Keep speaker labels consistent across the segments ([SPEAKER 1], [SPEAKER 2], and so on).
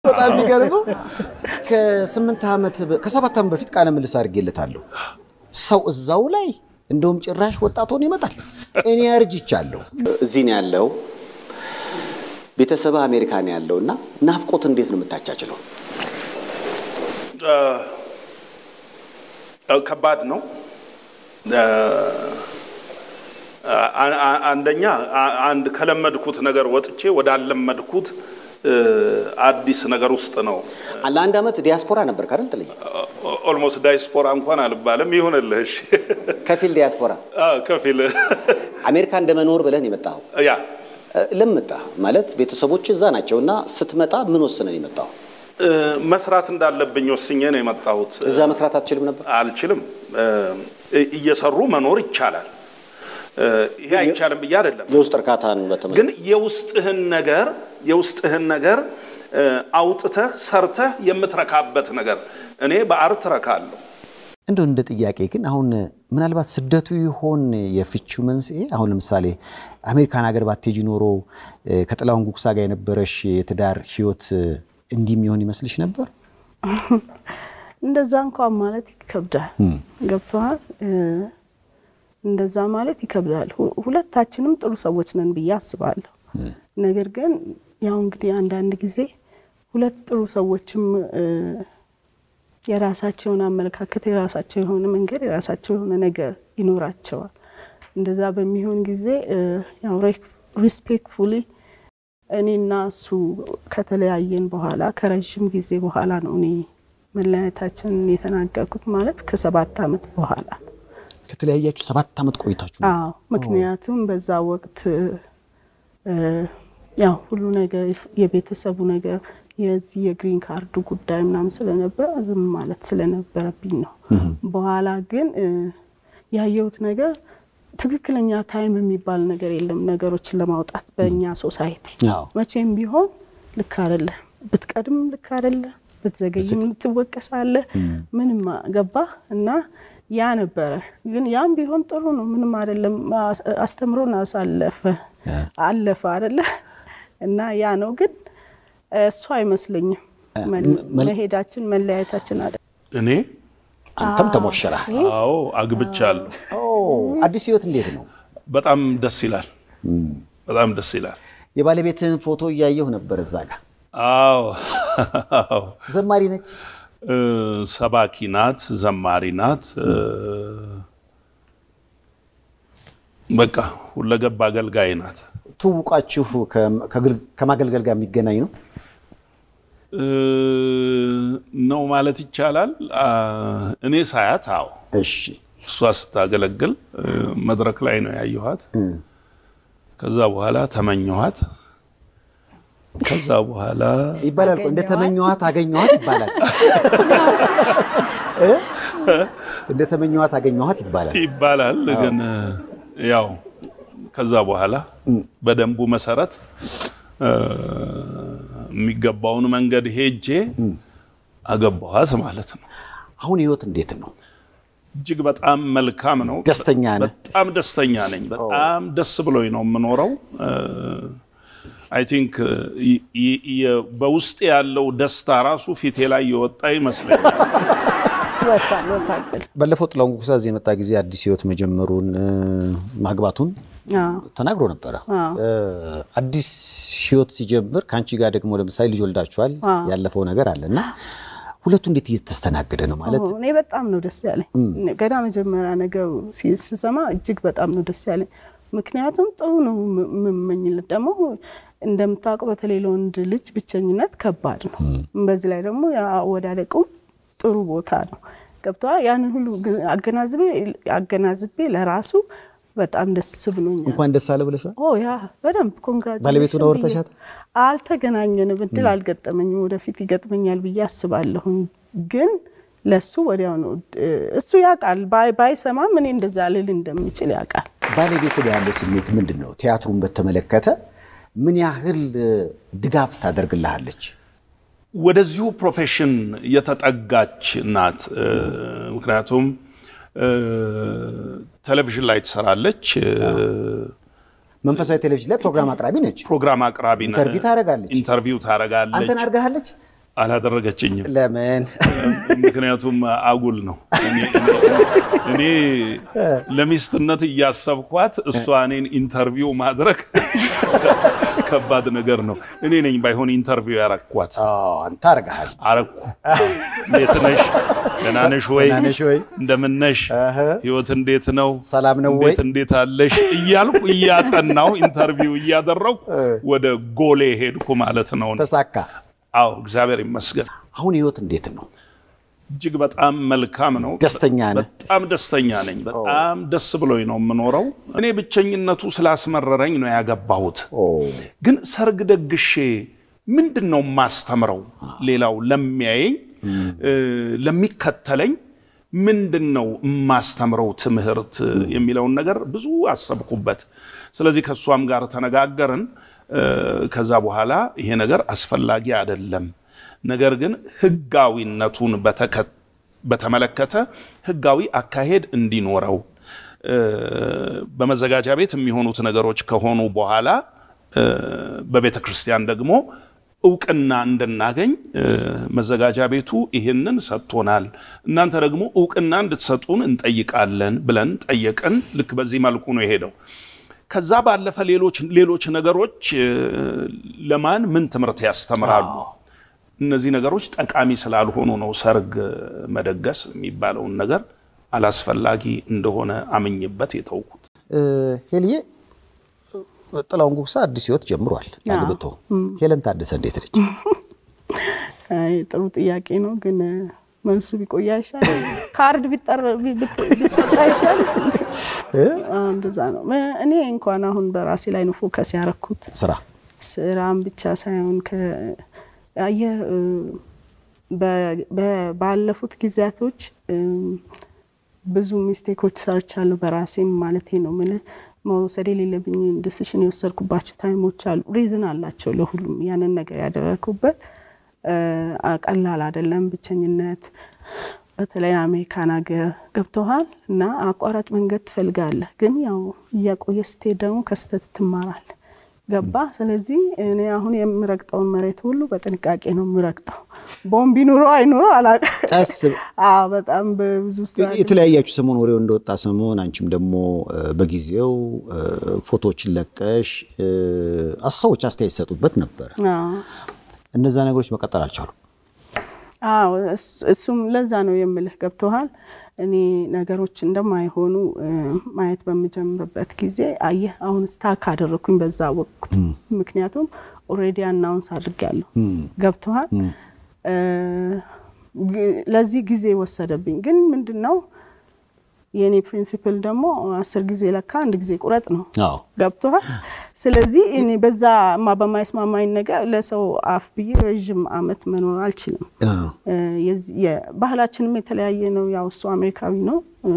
[SPEAKER 1] በጣም የሚገርመው ከስምንት ዓመት በ- ከሰባት ዓመት በፊት ቃለ ምልልስ አድርጌለታለሁ። ሰው እዛው ላይ እንደውም ጭራሽ ወጣት ሆኖ ይመጣል። እኔ አርጅቻለሁ። እዚህ ነው ያለው፣ ቤተሰብ አሜሪካ ነው ያለው እና ናፍቆት እንዴት ነው የምታቻችለው?
[SPEAKER 2] ከባድ ነው። አ- አ- አንደኛ አ- አንድ ከለመድኩት ነገር ወጥቼ ወዳለመድኩት እ፣ አዲስ ነገር ውስጥ ነው።
[SPEAKER 1] ለአንድ ዓመት ዲያስፖራ ነበር ካደል ጥልይ
[SPEAKER 2] ኦልሞስት ዳይስፖራ እንኳን አልባልም። ይሁንልህ እሺ።
[SPEAKER 1] ከፊል ዲያስፖራ
[SPEAKER 2] አዎ፣ ከፊል
[SPEAKER 1] አሜሪካ እንደመኖር ብለን የመጣኸው
[SPEAKER 2] ያ
[SPEAKER 1] እ፣ ለምን መጣህ? ማለት ቤተሰቦች እዛ ናቸው እና ስትመጣ ምን ወስነን የመጣው?
[SPEAKER 2] እ፣ መስራት እንዳለብኝ ወስኜ ነው የመጣሁት።
[SPEAKER 1] እዛ መስራት አትችልም ነበር?
[SPEAKER 2] አልችልም። እ፣ እየሰሩ መኖር ይቻላል። እ፣ ይሄ አይቻልም ብዬ አይደለም
[SPEAKER 1] የውስጥ እርካታን በተመለከተ
[SPEAKER 2] ግን የውስጥህን ነገር የውስጥህን ነገር እ፣ አውጥተህ ሰርተህ የምትረካበት ነገር እኔ በአርት ረካለሁ።
[SPEAKER 1] እንደው እንደ ጥያቄ ግን አሁን ምናልባት ስደቱ ይሆን የፍቺው መንስኤ? አሁን ለምሳሌ አሜሪካን ሀገር ባቴጂ ኖሮ እ፣ ከጥላሁን ጉግሳ ጋር የነበረሽ የትዳር ህይወት እ፣ እንዲህ የሚሆን ይመስልሽ ነበር?
[SPEAKER 3] እንደዛ እንኳን ማለት ይከብዳል። ገብተዋል። እንደዛ ማለት ይከብዳል። ሁ- ሁለታችንም ጥሩ ሰዎች ነን ብዬ አስባለሁ። ነገር ግን ያው እንግዲህ አንዳንድ ጊዜ ሁለት ጥሩ ሰዎችም እ፣ የራሳቸው የሆነ አመለካከት፣ የራሳቸው የሆነ መንገድ፣ የራሳቸው የሆነ ነገር ይኖራቸዋል። እንደዛ በሚሆን ጊዜ እ፣ ያው ሪስፔክትፉሊ እኔና እሱ ከተለያየን በኋላ ከረዥም ጊዜ በኋላ ነው እኔ መለያየታችንን የተናገርኩት ማለት ከሰባት ዓመት በኋላ ነው።
[SPEAKER 1] ከተለያያችሁ ሰባት ዓመት ቆይታችሁ ነው።
[SPEAKER 3] አዎ ምክንያቱም በዛ ወቅት እ፣ ያው ሁሉ ነገር የቤተሰቡ ነገር የዚህ የግሪን ካርዱ ጉዳይ ምናምን ስለነበረ ዝም ማለት ስለነበረብኝ ነው። በኋላ ግን እ፣ ያየሁት ነገር ትክክለኛ ታይም የሚባል ነገር የለም ነገሮችን ለማውጣት በእኛ ሶሳይቲ
[SPEAKER 1] አዎ።
[SPEAKER 3] መቼም ቢሆን ልክ አይደለ። ብትቀድም ልክ አይደለ፣ ብትዘገይም ትወቀሳለህ። ምንም ገባ እና ያ ነበረ። ግን ያም ቢሆን ጥሩ ነው፣ ምንም አይደለም። አስ- አስተምሮን አሳለፈ አለፈ አይደለ እና ያ ነው። ግን እሱ አይመስለኝም መል- መሄዳችን መለያየታችን አለ
[SPEAKER 2] እኔ
[SPEAKER 1] አንተም ተሞሸረህ።
[SPEAKER 2] አዎ አግብቻለሁ።
[SPEAKER 1] ኦ፣ አዲስ ህይወት እንዴት ነው?
[SPEAKER 2] በጣም ደስ ይላል። በጣም ደስ ይላል።
[SPEAKER 1] የባለቤትህን ፎቶ እያየሁ ነበር እዛ ጋር።
[SPEAKER 2] አዎ አዎ።
[SPEAKER 1] ዘማሪ ነች።
[SPEAKER 2] እ፣ ሰባኪ ናት፣ ዘማሪ ናት። እ፣ በቃ ሁለገብ አገልጋይ ናት።
[SPEAKER 1] ትውቃችሁ ከ- ከግል- ከማገልገል ጋር የሚገናኝ ነው?
[SPEAKER 2] እ፣ ነው ማለት ይቻላል። አ፣ እኔ ሳያት፣ አዎ
[SPEAKER 1] እሺ።
[SPEAKER 2] እሷ ስታገለግል እ፣ መድረክ ላይ ነው ያየኋት። ከዛ በኋላ ተመኘኋት። ከዛ በኋላ
[SPEAKER 1] ይባላል እኮ እንደተመኘኋት አገኘኋት ይባላል። እ? እንደተመኘኋት አገኘኋት ይባላል።
[SPEAKER 2] ይባላል ግን ያው ከዛ በኋላ በደንቡ መሰረት እ፣ የሚገባውን መንገድ ሄጄ አገባኋት ማለት ነው።
[SPEAKER 1] አሁን ህይወት እንዴት ነው?
[SPEAKER 2] እጅግ በጣም መልካም ነው።
[SPEAKER 1] ደስተኛ ነህ?
[SPEAKER 2] በጣም ደስተኛ ነኝ። በጣም ደስ ብሎኝ ነው የምኖረው። አይ ቲንክ በውስጥ ያለው ደስታ ራሱ ፊቴ ላይ የወጣ ይመስለኛል።
[SPEAKER 3] ወጣል ወጣል።
[SPEAKER 1] ባለፈው ጥላሁን ጉግሳ እዚህ የመጣ ጊዜ አዲስ ህይወት መጀመሩን እ፣ ማግባቱን
[SPEAKER 3] አዎ
[SPEAKER 1] ተናግሮ ነበረ።
[SPEAKER 3] አዎ።
[SPEAKER 1] እ፣ አዲስ ህይወት ሲጀምር ከአንቺ ጋር ደግሞ ለምሳሌ ልጅ ወልዳችኋል።
[SPEAKER 3] አዎ።
[SPEAKER 1] ያለፈው ነገር አለ እና ሁለቱ እንዴት እየተስተናገደ ነው ማለት
[SPEAKER 3] እኔ በጣም ነው ደስ ያለኝ። ገና መጀመሪያ ነገሩ ሲ- ስሰማ እጅግ በጣም ነው ደስ ያለኝ። ምክንያቱም ጥሩ ነው ም- የምመኝለት ደግሞ እንደምታውቀው በተለይ ለወንድ ልጅ ብቸኝነት ከባድ ነው። በዚህ ላይ ደግሞ አወዳደቁም ጥሩ ቦታ ነው። ገብተዋ ያንን ሁሉ ግን አገናዝቤ አገናዝቤ ለራሱ በጣም ደስ ብሎኛል።
[SPEAKER 1] እንኳን ደስ አለ ብለሻል።
[SPEAKER 3] ኦ ያ በደንብ ኮንግራጁሌሽን
[SPEAKER 1] ባለቤቱን አውርተሻት?
[SPEAKER 3] አልተገናኘንም፣ እድል አልገጠመኝም። ወደፊት ይገጥመኛል ብዬ አስባለሁኝ። ግን ለሱ ወዲያው ነው እ፣ እሱ ያውቃል። ባይ- ባይሰማም እኔ እንደዛ ልል እንደምችል ያውቃል።
[SPEAKER 1] ባለቤት ጋር ያለው ስሜት ምንድን ነው? ቲያትሩን በተመለከተ ምን ያህል እ፣ ድጋፍ ታደርግልሃለች?
[SPEAKER 2] ወደዚሁ ፕሮፌሽን የተጠጋች ናት። እ፣ ምክንያቱም እ፣ ቴሌቪዥን ላይ ትሰራለች፣ እ፣
[SPEAKER 1] መንፈሳዊ ቴሌቪዥን ላይ ፕሮግራም አቅራቢ ነች።
[SPEAKER 2] ፕሮግራም አቅራቢ ነ-
[SPEAKER 1] ኢንተርቪው ታደርጋለች።
[SPEAKER 2] ኢንተርቪው ታደርጋለች።
[SPEAKER 1] አንተን አድርጋሃለች?
[SPEAKER 2] አላደረገችኝም።
[SPEAKER 1] ለምን?
[SPEAKER 2] ምክንያቱም አጉል ነው። እኔ ለሚስትነት እያሰብኳት እሷ እኔን ኢንተርቪው ማድረግ ከባድ ነገር ነው። እኔ ነኝ ባይሆን ኢንተርቪው ያረኳት።
[SPEAKER 1] አንተ አድርገሃል።
[SPEAKER 2] አረኩ። እንዴት ነሽ? ደህና ነሽ ወይ?
[SPEAKER 1] ደህና ነሽ ወይ?
[SPEAKER 2] እንደምን ነሽ?
[SPEAKER 1] እህ።
[SPEAKER 2] ህይወት እንዴት ነው?
[SPEAKER 1] ሰላም ነው ወይ?
[SPEAKER 2] እንዴት እንዴት አለሽ እያልኩ እያጠናው ኢንተርቪው እያደረኩ ወደ ጎሌ ሄድኩ ማለት ነው።
[SPEAKER 1] ተሳካ።
[SPEAKER 2] አዎ እግዚአብሔር ይመስገን።
[SPEAKER 1] አሁን ህይወት እንዴት ነው?
[SPEAKER 2] እጅግ በጣም መልካም ነው።
[SPEAKER 1] ደስተኛ ነህ?
[SPEAKER 2] በጣም ደስተኛ ነኝ። በጣም ደስ ብሎኝ ነው የምኖረው። እኔ ብቸኝነቱ ስላስመረረኝ ነው ያገባሁት። ግን ሰርግ ደግሼ ምንድን ነው የማስተምረው? ሌላው ለሚያየኝ ለሚከተለኝ ምንድን ነው የማስተምረው ትምህርት የሚለውን ነገር ብዙ አሰብኩበት። ስለዚህ ከእሷም ጋር ተነጋገርን። ከዛ በኋላ ይሄ ነገር አስፈላጊ አይደለም፣ ነገር ግን ህጋዊነቱን በተመለከተ ህጋዊ አካሄድ እንዲኖረው በመዘጋጃ ቤት የሚሆኑት ነገሮች ከሆኑ በኋላ በቤተ ክርስቲያን ደግሞ እውቅና እንድናገኝ መዘጋጃ ቤቱ ይህንን ሰጥቶናል፣ እናንተ ደግሞ እውቅና እንድትሰጡን እንጠይቃለን ብለን ጠየቅን። ልክ በዚህ መልኩ ነው የሄደው። ከዛ ባለፈ ሌሎች ሌሎች ነገሮች ለማን ምን ትምህርት ያስተምራሉ? እነዚህ ነገሮች ጠቃሚ ስላልሆኑ ነው ሰርግ መደገስ የሚባለውን ነገር አላስፈላጊ እንደሆነ አምኝበት የተውኩት።
[SPEAKER 1] ሄልዬ ጥላሁን ጉግሳ አዲስ ህይወት ጀምሯል አግብቶ። ሄለን ታደሰ እንዴት ነች?
[SPEAKER 3] አይ ጥሩ ጥያቄ ነው፣ ግን መልሱ ቢቆይ አይሻል? ካርድ ቢሰጥ አይሻል? እንደዛ ነው። እኔ እንኳን አሁን በራሴ ላይ ነው ፎከስ ያረኩት።
[SPEAKER 1] ስራ
[SPEAKER 3] ስራም ብቻ ሳይሆን አየህ ባለፉት ጊዜያቶች ብዙ ሚስቴኮች ሰርቻለሁ በራሴም ማለቴ ነው። ምን መውሰድ የሌለብኝ ዲሲሽን የወሰድኩባቸው ታይሞች አሉ። ሪዝን አላቸው ለሁሉም። ያንን ነገር ያደረግኩበት ቀላል አይደለም። ብቸኝነት፣ በተለይ አሜሪካን ሀገር ገብተዋል እና አቋራጭ መንገድ ትፈልጋለህ፣ ግን ያው እያቆየ ስትሄድ ደግሞ ከስህተት ትማራለህ። ገባ። ስለዚህ እኔ አሁን የምረግጠውን መሬት ሁሉ በጥንቃቄ ነው የምረግጠው። ቦምብ ይኑሮ አይኑሮ አላውቅም።
[SPEAKER 1] ቀስ
[SPEAKER 3] በጣም በብዙ ውስጥ
[SPEAKER 1] የተለያያችሁ ሰሞን ወሬው እንደወጣ ሰሞን አንቺም ደግሞ በጊዜው ፎቶዎችን ለቀሽ ሰዎች አስተያየት ሰጡበት ነበረ። እነዛ ነገሮች መቀጠል አልቻሉም።
[SPEAKER 3] አዎ እሱም ለዛ ነው የምልህ ገብቶሃል። እኔ ነገሮች እንደማይሆኑ ማየት በምጀምርበት ጊዜ አየህ አሁን ስታክ አደረግኩኝ በዛ ወቅት። ምክንያቱም ኦልሬዲ አናውንስ አድርጌያለሁ። ገብቶሃል። ለዚህ ጊዜ ወሰደብኝ። ግን ምንድን ነው የእኔ ፕሪንሲፕል ደግሞ አስር ጊዜ ለካ አንድ ጊዜ ቁረጥ ነው። ገብቶሃል። ስለዚህ እኔ በዛ ማ በማይስማማኝ ነገር ለሰው አፍ ብዬ ረዥም አመት መኖር አልችልም። ባህላችንም የተለያየ ነው። ያው እሱ አሜሪካዊ ነው።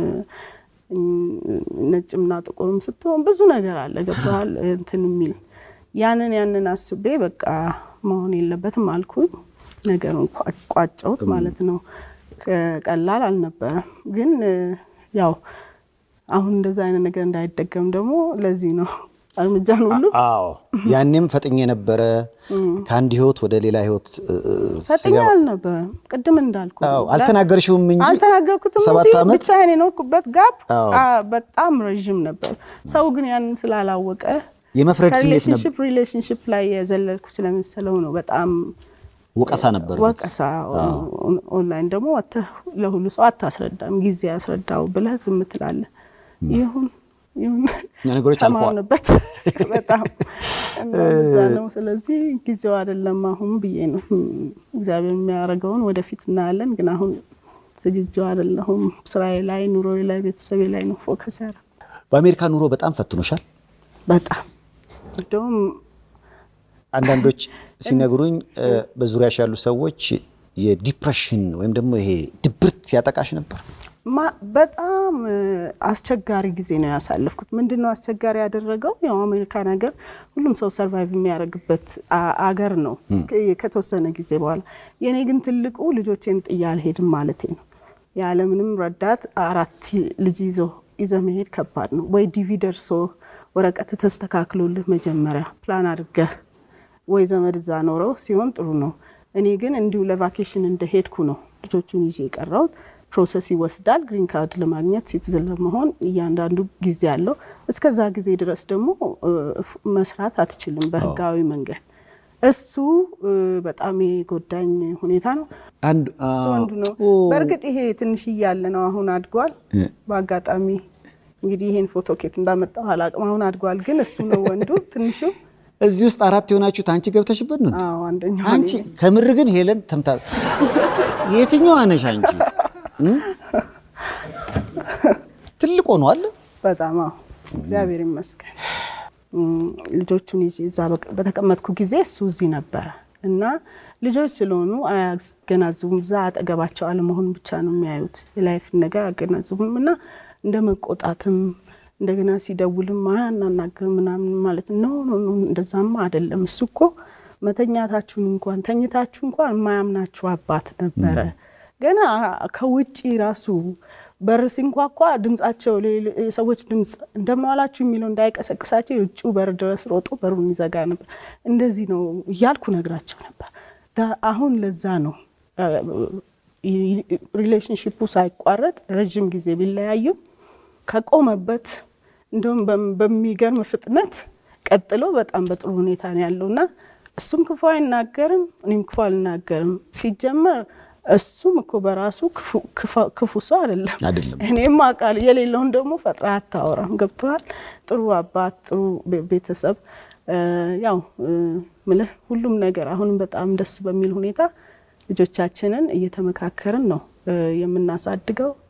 [SPEAKER 3] ነጭምና ጥቁርም ስትሆን ብዙ ነገር አለ። ገብቶሃል እንትን የሚል ያንን ያንን አስቤ በቃ መሆን የለበትም አልኩኝ። ነገሩን ቋጨሁት ማለት ነው። ቀላል አልነበረም ግን ያው አሁን እንደዛ አይነት ነገር እንዳይደገም ደግሞ ለዚህ ነው እርምጃን ሁሉ
[SPEAKER 1] አዎ ያኔም ፈጥኜ ነበረ ከአንድ ህይወት ወደ ሌላ ህይወት
[SPEAKER 3] ፈጥኜ አልነበረም። ቅድም እንዳልኩ
[SPEAKER 1] አልተናገርሽውም እንጂ
[SPEAKER 3] አልተናገርኩትም
[SPEAKER 1] ሰባት
[SPEAKER 3] እንጂ
[SPEAKER 1] ዓመት
[SPEAKER 3] ብቻዬን የኖርኩበት ጋፕ በጣም ረዥም ነበር። ሰው ግን ያንን ስላላወቀ
[SPEAKER 1] የመፍረድ ስሜት ነበር።
[SPEAKER 3] ከሪሌሽንሽፕ ሪሌሽንሽፕ ላይ የዘለልኩ ስለመሰለው ነው በጣም
[SPEAKER 1] ወቀሳ ነበር።
[SPEAKER 3] ወቀሳ ኦንላይን ደግሞ ወጥተህ ለሁሉ ሰው አታስረዳም፣ ጊዜ ያስረዳው ብለህ ዝም ትላለህ። ይሁን ይሁን
[SPEAKER 1] ነገሮች አልፈዋል።
[SPEAKER 3] ተማርንበት በጣም እና እዛ ነው። ስለዚህ ጊዜው አይደለም አሁን ብዬ ነው። እግዚአብሔር የሚያደርገውን ወደፊት እናያለን። ግን አሁን ዝግጁ አይደለሁም። ስራዬ ላይ፣ ኑሮዬ ላይ፣ ቤተሰቤ ላይ ነው ፎከስ ያደረኩት።
[SPEAKER 1] በአሜሪካ ኑሮ በጣም ፈትኖሻል።
[SPEAKER 3] በጣም እንደውም
[SPEAKER 1] አንዳንዶች ሲነግሩኝ በዙሪያሽ ያሉ ሰዎች የዲፕሬሽን ወይም ደግሞ ይሄ ድብርት ያጠቃሽ ነበር።
[SPEAKER 3] ማ- በጣም አስቸጋሪ ጊዜ ነው ያሳለፍኩት። ምንድን ነው አስቸጋሪ ያደረገው? ያው አሜሪካን ሀገር ሁሉም ሰው ሰርቫይቭ የሚያደርግበት አ- አገር ነው ከ- ከተወሰነ ጊዜ በኋላ። የእኔ ግን ትልቁ ልጆቼን ጥዬ አልሄድም ማለቴ ነው። ያለምንም ረዳት አራት ልጅ ይዞ ይዘ መሄድ ከባድ ነው። ወይ ዲቪ ደርሶ ወረቀት ተስተካክሎልህ መጀመሪያ ፕላን አድርገህ ወይ ዘመድ እዛ ኖረው ሲሆን ጥሩ ነው። እኔ ግን እንዲሁ ለቫኬሽን እንደሄድኩ ነው ልጆቹን ይዤ የቀረሁት። ፕሮሰስ ይወስዳል። ግሪን ካርድ ለማግኘት ሲቲዝን ለመሆን እያንዳንዱ ጊዜ አለው። እስከዛ ጊዜ ድረስ ደግሞ መስራት አትችልም በህጋዊ መንገድ። እሱ በጣም የጎዳኝ ሁኔታ ነው።
[SPEAKER 1] አንድ
[SPEAKER 3] እሱ ወንዱ ነው። በእርግጥ ይሄ ትንሽ እያለ ነው፣ አሁን አድጓል። በአጋጣሚ እንግዲህ ይሄን ፎቶ ኬት እንዳመጣው አላቅም። አሁን አድጓል፣ ግን እሱ ነው ወንዱ። ትንሹ
[SPEAKER 1] እዚህ ውስጥ አራት የሆናችሁት አንቺ ገብተሽበት ነው?
[SPEAKER 3] አዎ አንደኛው
[SPEAKER 1] አንቺ ከምር ግን ሄለን ተምታ የትኛዋ ነሽ አንቺ? ትልቅ ሆኗል
[SPEAKER 3] በጣም አዎ፣ እግዚአብሔር ይመስገን። ልጆቹን ይዤ እዛ በተቀመጥኩ ጊዜ እሱ እዚህ ነበረ እና ልጆች ስለሆኑ አያገናዝቡም። እዛ አጠገባቸው አለመሆን ብቻ ነው የሚያዩት። የላይፍን ነገር አያገናዝቡም እና እንደ መቆጣትም እንደገና ሲደውልም አያናናግርም ምናምን ማለት ነው። እንደዛማ አይደለም። እሱ እኮ መተኛታችሁን እንኳን ተኝታችሁ እንኳን የማያምናችሁ አባት ነበረ። ገና ከውጭ ራሱ በር ሲንኳኳ ድምጻቸው የሰዎች ድምፅ እንደማዋላችሁ የሚለው እንዳይቀሰቅሳቸው የውጭው በር ድረስ ሮጦ በሩን ይዘጋ ነበር። እንደዚህ ነው እያልኩ ነግራቸው ነበር። አሁን ለዛ ነው ሪሌሽንሽፑ ሳይቋረጥ ረዥም ጊዜ ቢለያዩም ከቆመበት እንደውም በሚገርም ፍጥነት ቀጥሎ በጣም በጥሩ ሁኔታ ነው ያለው እና እሱም ክፉ አይናገርም፣ እኔም ክፉ አልናገርም። ሲጀመር እሱም እኮ በራሱ ክፉ ሰው አይደለም።
[SPEAKER 1] አይደለም።
[SPEAKER 3] እኔም አውቃለሁ። የሌለውን ደግሞ ፈጥራ አታወራም። ገብተዋል። ጥሩ አባት፣ ጥሩ ቤተሰብ ያው ምልህ ሁሉም ነገር አሁንም በጣም ደስ በሚል ሁኔታ ልጆቻችንን እየተመካከርን ነው የምናሳድገው።